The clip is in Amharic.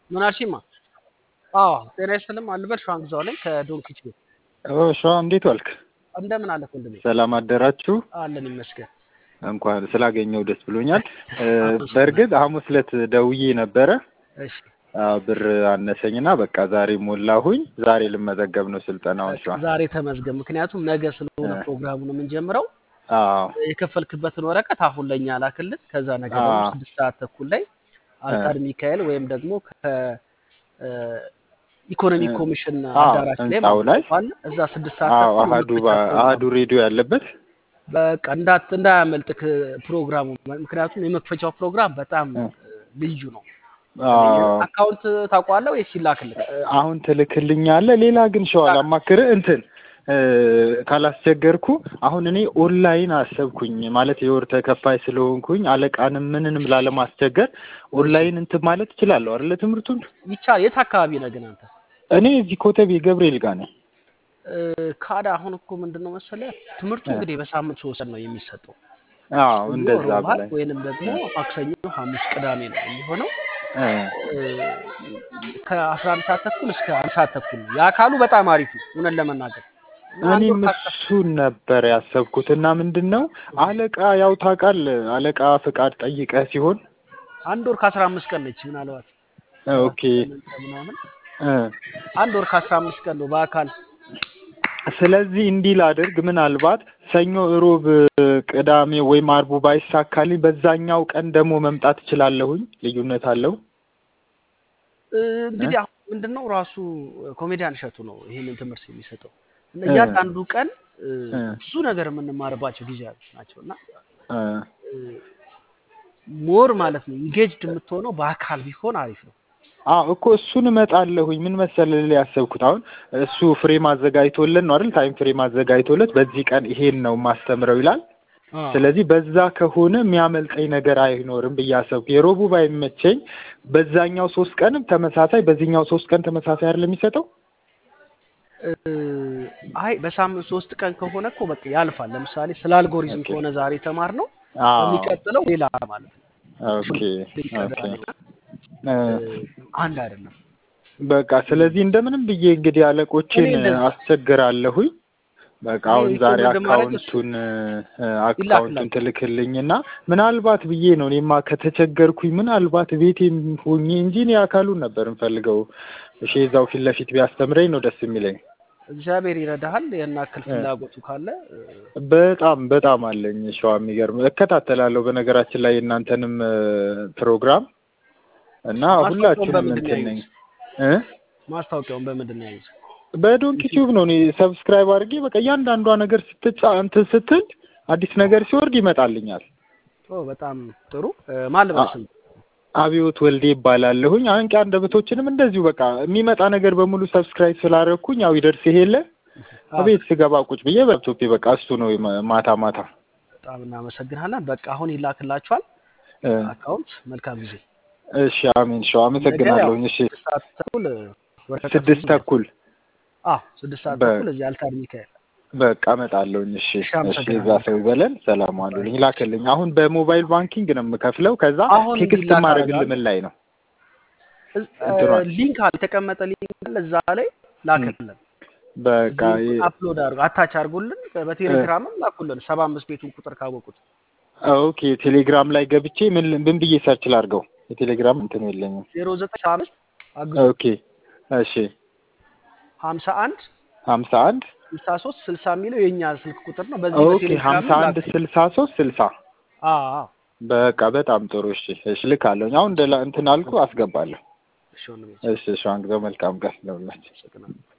ምን አልሽማ? አዎ ጤና ይስጥልኝ አልበል ሸዋን ግዛው ነኝ ከዶንኪች ቤት። ሸዋ እንዴት ዋልክ? እንደምን አለህ ወንድሜ? ሰላም አደራችሁ? አለን ይመስገን። እንኳን ስላገኘው ደስ ብሎኛል። በእርግጥ ሐሙስ ዕለት ደውዬ ነበረ እሺ አዎ፣ ብር አነሰኝና በቃ ዛሬ ሞላሁኝ። ዛሬ ልመዘገብ ነው ስልጠናውን ሸዋ። ዛሬ ተመዝገብ፣ ምክንያቱም ነገ ስለሆነ እ። ፕሮግራሙን የምንጀምረው አዎ የከፈልክበትን ወረቀት አሁን ለእኛ ላክልን። ከዛ ነገ ደግሞ አዎ። ስድስት ሰዓት ተኩል ላይ አልታድ ሚካኤል ወይም ደግሞ ከኢኮኖሚ እ። ኮሚሽን አዎ፣ አዳራሽ ላይ ህንጻው ላይ ማለት ነው። እዛ ስድስት ሰዓት አዎ፣ ተኩል አሀዱ መክፈቻ ባ- ፕሮግራም አሀዱ ሬዲዮ ያለበት በቃ እንዳት እንዳያመልጥክ ፕሮግራሙ። ምክንያቱም የመክፈቻው ፕሮግራም በጣም እ። ልዩ ነው። አዎ። አካውንት ታውቀዋለህ ወይስ ይላክልህ? አሁን ትልክልኛለህ። ሌላ ግን ሸዋ ላማክርህ እንትን እ፣ ካላስቸገርኩ አሁን እኔ ኦንላይን አሰብኩኝ ማለት የወር ተከፋይ ስለሆንኩኝ አለቃንም ምንንም ላለማስቸገር ኦንላይን እንትን ማለት እችላለሁ አይደለ? ትምህርቱን ይቻ የት አካባቢ ነህ ግን አንተ? እኔ እዚህ ኮተቤ ገብርኤል ጋር ነኝ። እ፣ ካዳ አሁን እኮ ምንድን ነው መሰለህ ትምህርቱ እ። እንግዲህ በሳምንት ሶስት ቀን ነው የሚሰጠው። አዎ ሰኞ፣ እንደዛ ሮብ፣ ዓርብ ብላኝ ወይንም ደግሞ ማክሰኞ፣ ሐሙስ፣ ቅዳሜ ነው የሚሆነው። እ፣ እ፣ ከአስራ አንድ ሰዓት ተኩል እስከ አንድ ሰዓት ተኩል ነው። የአካሉ በጣም አሪፍ ነው እውነት ለመናገር እና አንድ እኔም ወር ካስተ እሱን ነበር ያሰብኩት እና ምንድን ነው አለቃ ያው ታውቃለህ አለቃ ፍቃድ ጠይቀህ ሲሆን አንድ ወር ከአስራ አምስት ቀን ነች ምናልባት እ፣ ኦኬ ሰባት ምናምን እ አንድ ወር ከአስራ አምስት ቀን ነው በአካል ስለዚህ እንዲህ ላድርግ፣ ምናልባት ሰኞ፣ እሮብ፣ ቅዳሜ ወይም አርቡ ባይሳካልኝ በዛኛው ቀን ደግሞ መምጣት እችላለሁኝ። ልዩነት አለው? እ፣ እ? እንግዲህ አሁን ምንድን ነው ራሱ ኮሜዲያን እሸቱ ነው ይህንን ትምህርት የሚሰጠው እና እ፣ እያንዳንዱ ቀን እ፣ እ፣ ብዙ ነገር የምንማርባቸው ጊዜያቶች ናቸው እና እ። ሞር ማለት ነው ኢንጌጅድ የምትሆነው በአካል ቢሆን አሪፍ ነው። አዎ እኮ እሱን እመጣለሁኝ። ምን መሰለህ ልልህ ያሰብኩት አሁን እሱ ፍሬም አዘጋጅቶልን ነው አይደል? ታይም ፍሬም አዘጋጅቶለት በዚህ ቀን ይሄን ነው ማስተምረው ይላል። አዎ ስለዚህ በዛ ከሆነ የሚያመልጠኝ ነገር አይኖርም ብዬ አሰብኩ። የሮቡ ባይመቸኝ በዛኛው ሶስት ቀንም ተመሳሳይ፣ በዚህኛው ሶስት ቀን ተመሳሳይ አይደል የሚሰጠው? እ፣ አይ በሳምንት ሶስት ቀን ከሆነ እኮ በቃ ያልፋል። ለምሳሌ ስለ አልጎሪዝም ኦኬ። ከሆነ ዛሬ ተማር ነው አዎ የሚቀጥለው ሌላ ማለት ነው። ኦኬ ኦኬ ይቀጥላል። እ፣ እ፣ አንድ አይደለም። በቃ ስለዚህ እንደምንም ብዬ እንግዲህ እኔ አለቆችን እንደዚህ አስቸግራለሁኝ። በቃ እኔ አሁን ዛሬ ሪኮመንድ ማድረግ እሱ አካውንቱን እ፣ አካውንቱን ይላክላል። ትልክልኝና ምናልባት ብዬ ነው እኔማ ከተቸገርኩኝ ምናልባት ቤቴም ሆኜ እንጂ እኔ አካሉን ነበር እንፈልገው። እሺ እዛው ፊት ለፊት ቢያስተምረኝ ነው ደስ የሚለኝ። እግዚአብሔር ይረዳሃል። ያን ያክል እ፣ ፍላጎቱ ካለ እ፣ በጣም በጣም አለኝ። ሸዋ የሚገርም እከታተላለሁ። በነገራችን ላይ የእናንተንም እ፣ ፕሮግራም እና ማስታወቂያውን ሁላችሁንም በምንድን ነው እንትን ነኝ ያዩት? እ ማስታወቂያውን በምንድን ነው ያዩት? በዶንኪ ዩቲዩብ ቲዩብ ነው እኔ ሰብስክራይብ አድርጌ በቃ እያንዳንዷ ነገር ስትጫ እንትን ስትል አዲስ ነገር ሲወርድ ይመጣልኛል። ኦ በጣም ጥሩ። እ፣ ማን ልበል አ- ስም? አብዮት ወልዴ ይባላለሁኝ። አንቂ አንደበቶችንም እንደዚሁ በቃ የሚመጣ ነገር በሙሉ ሰብስክራይብ ስላደረኩኝ ያው ይደርስ ይሄለ አዎ ቤት ስገባ ቁጭ ብዬ በላፕቶፔ በቃ እሱ ነው የማ- ማታ ማታ በጣም እናመሰግናለን። በቃ አሁን ይላክላችኋል እ፣ አካውንት። መልካም ጊዜ። እሺ አሜን። ሸዋ ነገ ያው አመሰግናለሁኝ። እሺ ስድስት ሰዓት ተኩል እ፣ ወረቀቱን ስድስት ይዘን ተኩል አዎ ስድስት ሰዓት በ ተኩል እዚህ አልታድ ሚካኤል። በቃ እመጣለሁኝ። እሺ እሺ እሺ፣ እዛ አመሰግናለሁ። ሰው ይበለን። ሰላም ባይ። አሉልኝ። ላክልኝ። አሁን በሞባይል ባንኪንግ ነው የምከፍለው። ከዛ አሁን ቴክስት እንዲላክ ማድረግልህ አደርጋለሁ። ምን ላይ ነው እ፣ እንትኗን? ሊንክ አለ የተቀመጠ ሊንክ አለ እዛ ላይ እም፣ ላክልን። በቃ ሊንኩን ይ- አፕሎድ አድርጉ፣ አታች አድርጉልን። እ፣ በቴሌግራምም ላኩልን። ሰባ አምስት ቤቱን ቁጥር ካወቁት ኦኬ ቴሌግራም ላይ ገብቼ ምን ምን ብዬ ሰርች ላድርገው? የቴሌግራም እንትን የለኝም። ዜሮ ዘጠኝ አምስት አግዙ ኦኬ እሺ ሀምሳ አንድ ሀምሳ አንድ ስልሳ ሶስት ስልሳ የሚለው የእኛ ስልክ ቁጥር ነው። በዚህ ኦኬ በቴሌግራም ሀምሳ አንድ ላክልን። ስልሳ ሶስት ስልሳ አዎ በቃ በጣም ጥሩ። እሺ እሺ ልካለሁኝ። አሁን እንደ ላ- እንትን አልኩ አስገባለሁ። እሺ ወንድሜ እሺ እሺ አንግዘው መልካም ቀን ለሁላችን። አመሰግናለሁ።